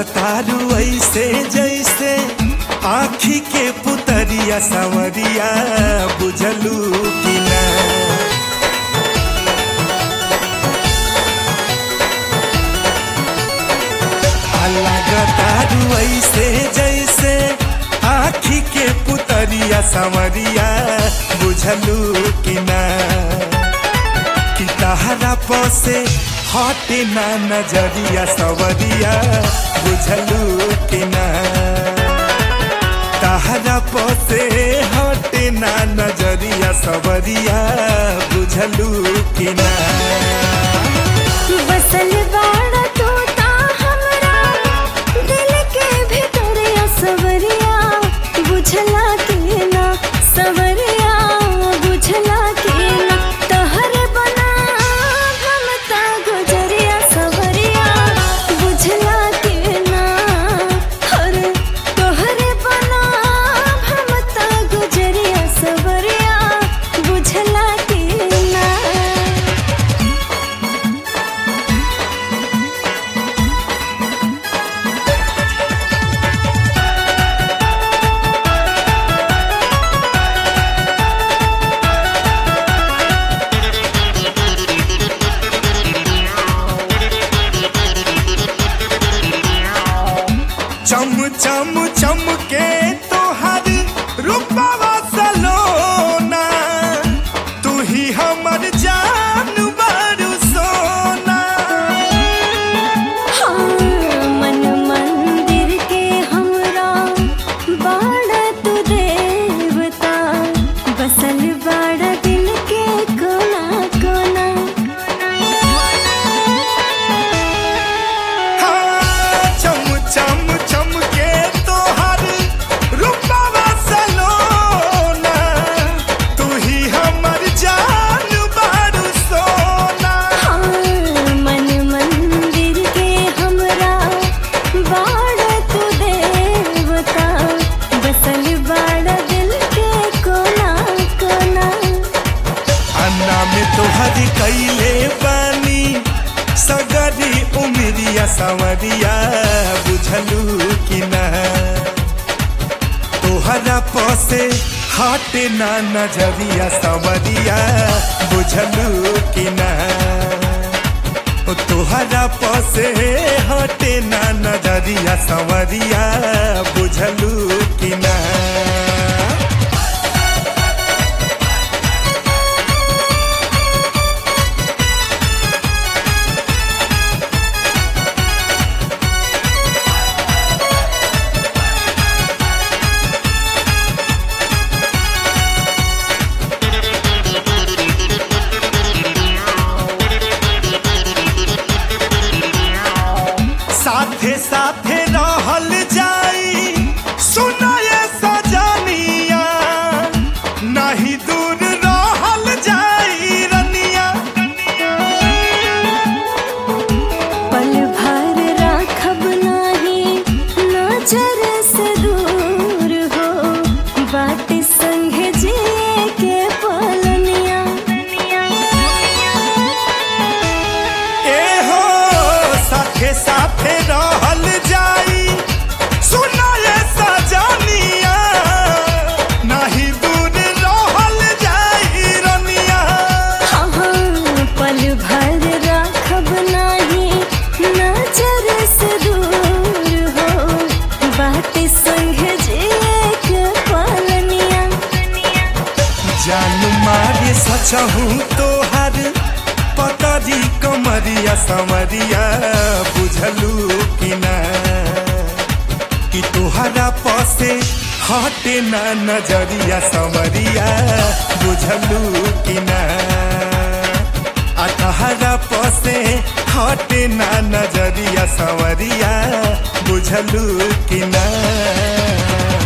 लगतारू ऐसे जैसे आखी के पुतरिया सवरिया बुझलू कि ना लगतारू ऐसे जैसे आखी के पुतरिया सवरिया बुझलू कि ना कि तहरा पसे हटे ना नजरिया सवरिया बुझलू कि ना तहरा पसे हटे ना नजरिया सवरिया बुझलू कि ना बसल बाड़ा तोता हमरा दिल के भीतर सवरिया बुझला के ना सवरिया बुझला के ना तहर बना भमता गुजरिया सवरिया बुझला के ना हर तोहर बना भमता गुजरिया सवरिया बुझला के ना चम चम चम के तोहर रूपवा सलोना तू ही हमर जान बारू सोना हाँ, मन मंदिर के हमरा बाड़ा तू देवता बसल बाड़ा दिल के कोना कोना हाँ, चम चम चम के तोहर रूपवा सलोना तू ही हमर जान बारू सोना हाँ, मन मंदिर के हमरा बाड़ा तू देवता बसल बाड़ा दिल के कोना कोना अन्ना में तोहर कैले बानी सगरी उमरिया सवरिया बुझलू कि ना तोहरा पसे हटे ना नजरिया सवरिया बुझलू कि ना ओ तोहरा पसे हटे ना नजरिया सवरिया बुझलू कि ना साथे साथे रहल जाई सुनाए सजनिया नहीं दूर रहल जाई रनिया पल भर राखब नाही नजर से दूर हो बात संग जे के पलनिया ए हो साथे साथे रहल जाई सुनाए सजनिया नहीं दूर रहल जाई रनिया हाँ हाँ, पल भर राखब नाही नजर से दूर हो बात संग जे के पलनिया जान मारे सचहूँ तोहर पतरी कमरिया समरिया बुझलू कि ना कि तोहरा पसे हटे ना नजरिया समरिया बुझलू कि ना आ तहरा पसे हटे ना नजरिया सवरिया बुझलू कि ना